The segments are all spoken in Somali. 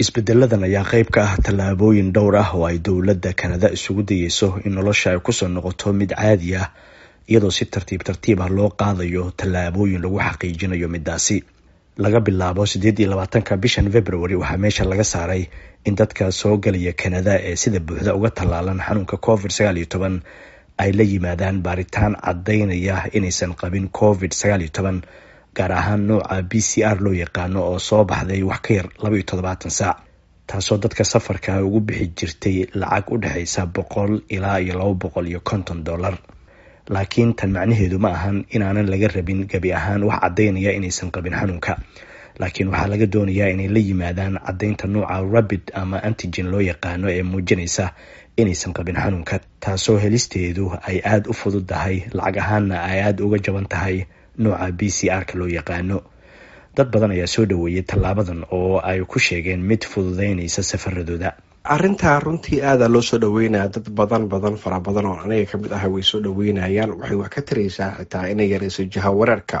isbedeladan ayaa qayb ka ah tallaabooyin dhowr ah oo ay dowladda kanada isugu dayeyso in nolosha ay kusoo noqoto mid caadi ah iyadoo si tartiib tartiib ah loo qaadayo tallaabooyin lagu xaqiijinayo midaasi laga bilaabo siddeed iyo labaatanka bishan february waxaa meesha laga saaray in dadka soo galaya kanada ee sida buuxda uga tallaalan xanuunka covid sagaal iyo toban ay la yimaadaan baaritaan caddaynaya inaysan qabin covid sagaal iyo toban gaar ahaan nooca b c r loo yaqaano oo soo baxday wax ka yar laba iyo toddobaatan saac taasoo dadka safarka ugu bixi jirtay lacag u dhexaysa boqol ilaa iyo laba boqol iyo konton dollar laakiin tan macnaheedu ma ahan inaanan laga rabin gebi ahaan wax caddaynaya inaysan qabin xanuunka laakiin waxaa laga doonayaa inay la yimaadaan caddaynta nooca rabid ama antigen loo yaqaano ee muujinaysa inaysan qabin xanuunka taasoo helisteedu ay aada u fududdahay lacag ahaanna ay aada uga jaban tahay nooca b c r-ka loo yaqaano dad badan ayaa soo dhaweeyay tallaabadan oo ay ku sheegeen mid fududeynaysa safaradooda arrintaa runtii aada loo soo dhaweynaya dad badan badan fara badan oo aniga kamid ah way soo dhaweynayaan waxay wax ka taraysaa xitaa inay yareyso jiha wareerka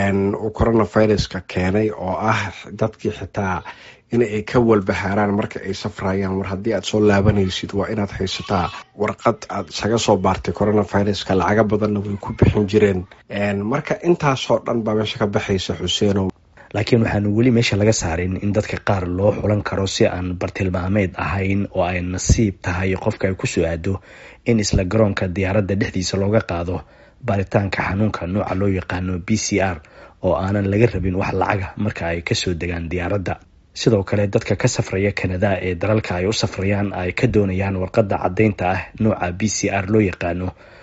uu coronaviruska keenay oo ah dadkii xitaa in ay ka walbahaaraan marka ay safrayaan war haddii aad soo laabanaysid waa inaad haysataa warqad aad isaga soo baartay coronaviruska lacaga badanna way ku bixin jireen marka intaasoo dhan baa meesha ka baxaysa xuseenow laakiin waxaanu weli meesha laga saarin in dadka qaar loo xulan karo si aan bartilmaameed ahayn oo ay nasiib tahay qofka ay kusoo aado in isla garoonka diyaaradda dhexdiisa looga qaado baaritaanka xanuunka nooca loo yaqaano b c r oo aanan laga rabin wax lacaga marka ay kasoo degaan diyaaradda sidoo kale dadka ka safraya kanada ee dalalka ay u safrayaan ay ka doonayaan warqadda caddaynta ah nooca b c r loo yaqaano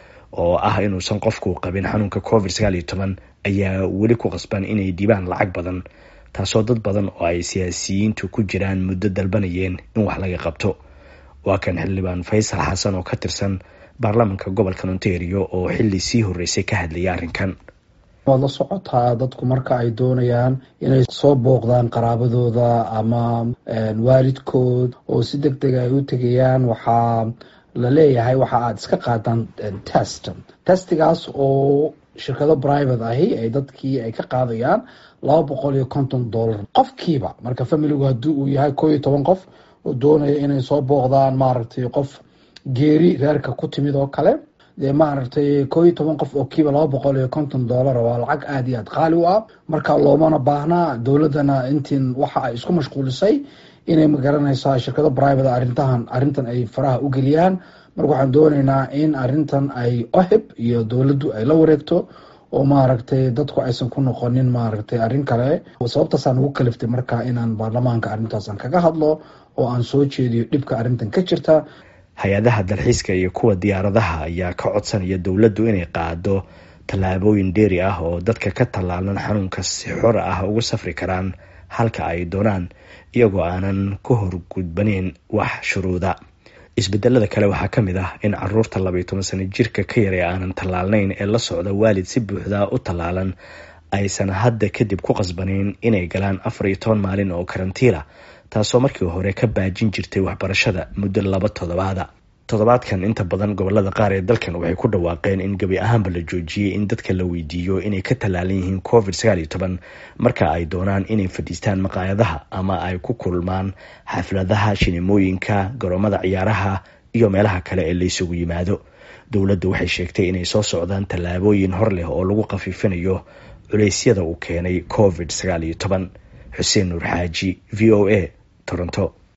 oo ah inuusan qofku qabin xanuunka covid sagaal iyo toban ayaa weli ku qasban inay dhibaan lacag badan taasoo dad badan oo ay siyaasiyiintu ku jiraan muddo dalbanayeen in wax laga qabto waa kan xildhibaan faysal xasan oo ka tirsan baarlamaanka gobolka ontario oo xilli sii horreysay ka hadlayay arrinkan waad la socotaa dadku marka ay doonayaan inay soo booqdaan qaraabadooda ama waalidkood oo si deg deg ay u tegayaan waxaa la leeyahay waxa aada iska qaadaan test testigaas oo shirkado private ahi ay dadkii ay ka qaadayaan laba boqol iyo konton dollar qofkiiba marka familigu haddii uu yahay koo iyo toban qof oo doonaya inay soo booqdaan maaragtay qof geeri reerka ku timid oo kale dee maaragtay koo iyo toban qof oo kiiba laba boqol iyo konton dollar waa lacag aada iyo aad qaali u ah marka loomana baahnaa dowladdana intiin waxa ay isku mashquulisay inay magaranaysaa shirkado private arrintahan arrintan ay faraha u geliyaan marka waxaan doonaynaa in arrintan ay ohib iyo dowladdu ay la wareegto oo maaragtay dadku aysan ku noqonin maaragtay arrin kale sababtaasaan ugu kaliftay marka inaan baarlamaanka arrintaasan kaga hadlo oo aan soo jeediyo dhibka arrintan ka jirta hay-adaha dalxiiska iyo kuwa diyaaradaha ayaa ka codsanaya dowladdu inay qaado tallaabooyin dheeri ah oo dadka ka tallaalan xanuunka si xor ah ugu safri karaan halka ay doonaan iyagoo aanan ku horgudbaneyn wax shuruuda isbedelada kale waxaa ka mid ah in caruurta labaiyo toban sano jirka ka yar ee aanan tallaalnayn ee la socda waalid si buuxda u tallaalan aysan hadda kadib ku qasbaneyn inay galaan afar iyo toban maalin oo karantiila taasoo markii hore ka baajin jirtay waxbarashada muddo laba toddobaada toddobaadkan inta badan gobolada qaar ee dalkan waxay ku dhawaaqeen in gebi ahaanba la joojiyey in dadka la weydiiyo inay ka tallaalan yihiin covid sagaal iyo toban marka ay doonaan inay fadhiistaan maqaayadaha ama ay ku kulmaan xafladaha shinemooyinka garoomada ciyaaraha iyo meelaha kale ee laysugu yimaado dowladdu waxay sheegtay inay soo socdaan tallaabooyin hor leh oo lagu khafiifinayo culeysyada uu keenay covid sagaal iyo toban xuseen nuur xaaji v o a toronto